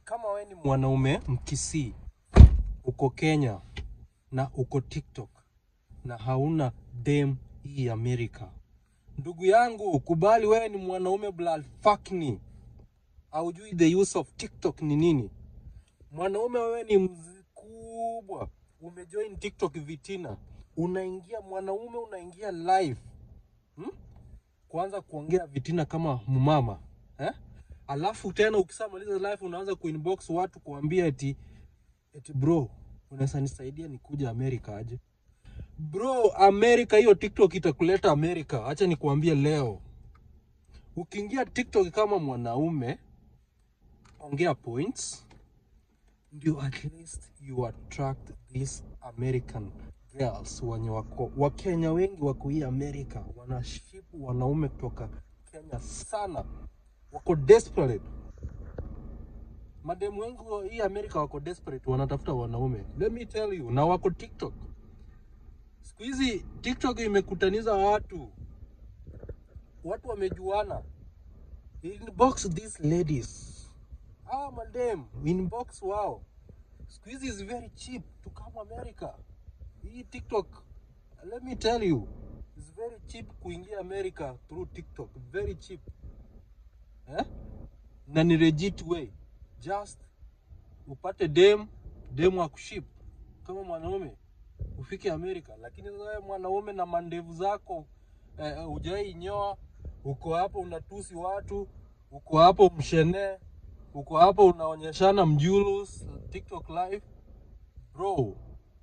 kama wewe ni mwanaume mkisii uko Kenya na uko TikTok na hauna dem hii Amerika, ndugu yangu, kubali wewe ni mwanaume blood fuckni, haujui the use of TikTok ni nini. Mwanaume wewe ni mkubwa, umejoin TikTok vitina, unaingia mwanaume, unaingia live hmm? kuanza kuongea vitina kama mumama eh? Alafu tena ukishamaliza live unaanza kuinbox watu kuambia eti eti bro, unaweza nisaidia nikuja Amerika aje? Bro, Amerika hiyo TikTok itakuleta Amerika. Acha nikuambie leo, ukiingia TikTok kama mwanaume, ongea points, ndio at least you attract these American girls wenye wako Wakenya wengi wako hii Amerika, wanashipu wanaume kutoka Kenya sana, wako desperate. Mademu wengi wa hii Amerika wako desperate, wanatafuta wanaume. Let me tell you, na wako TikTok. Siku hizi TikTok imekutaniza watu, watu wamejuana. Inbox these ladies, ah, madem inbox wao. Siku hizi is very cheap to come America. Hii TikTok, let me tell you, is very cheap kuingia America through TikTok, very cheap eh? na ni legit way, just upate dem dem wa kuship kama mwanaume ufike Amerika. Lakini sasa wewe mwanaume na mandevu zako eh, hujai nyoa, uko hapo unatusi watu, uko hapo mshene, uko hapo unaonyeshana mjulus TikTok live, bro,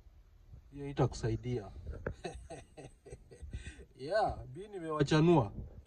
hiyo itakusaidia yeah, bi nimewachanua.